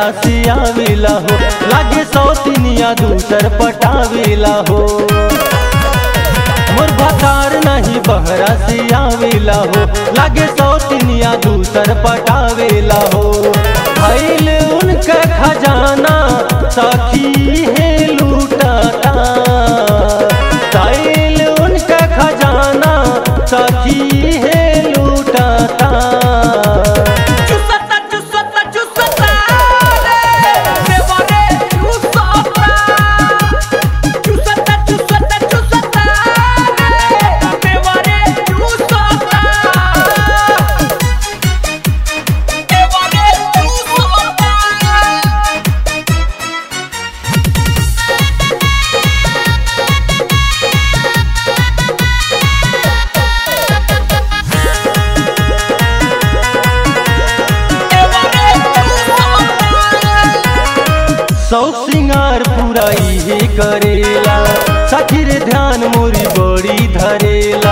बहरा से आवेला हो लागे सौतिनिया दूसर पटावेला हो मोर भतार नहीं बहरा से आवेला हो लागे सौतिनिया दूसर पटावेला हो भैल उनका खजाना सखी है लूटाता भैल उनका खजाना सखी है लूटाता चुसता चुसता चुसता रे देवरे चुसता चुसता चुसता चुसता रे देवरे चुसता देवरे चुसता सौ सिंगार पूरा इहे करेला सखी रे ध्यान मोरी बड़ी धरेला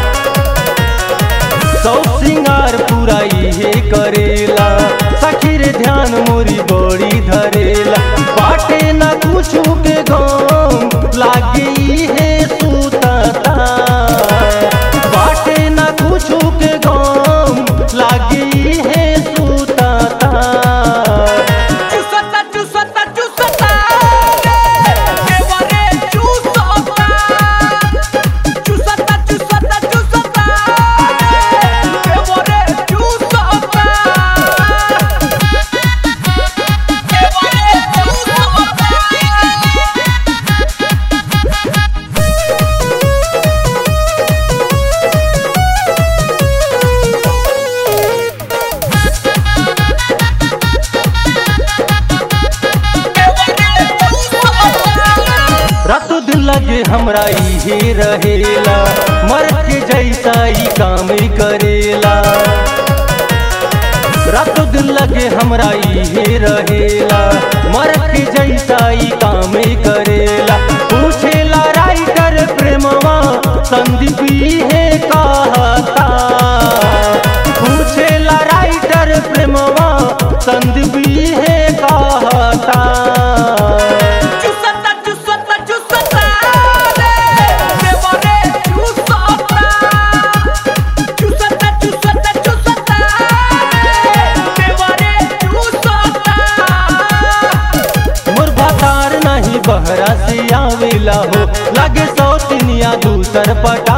सौ सिंगार पूरा इहे करेला सखी रे ध्यान मोरी बड़ी धरेला बाटे न कुछ के गम लागे इहे सुतता बाटे न कुछ के गम लागे इहे सुतता चुसता चुसता चुसता रे देवरे चुसता चुसता चुसता चुसता रे देवरे चुसता देवरे चुसता रात दिन लगे हमरा इहे रहेला मर के जैसा ई काम ही करेला रात दिन लगे हमरा इहे रहेला मर के जैसा ई काम ही करेला पूछेला राइटर प्रेमवा संदीप इहे कहता पूछेला राइटर प्रेमवा संदीप इहे कहता चुसता चुसता चुसता रे देवरे चुसता चुसता चुसता चुसता रे देवरे चुसता मोर भतार नहीं बहरा से आवेला हो लागे सौतिनिया दूसर पटा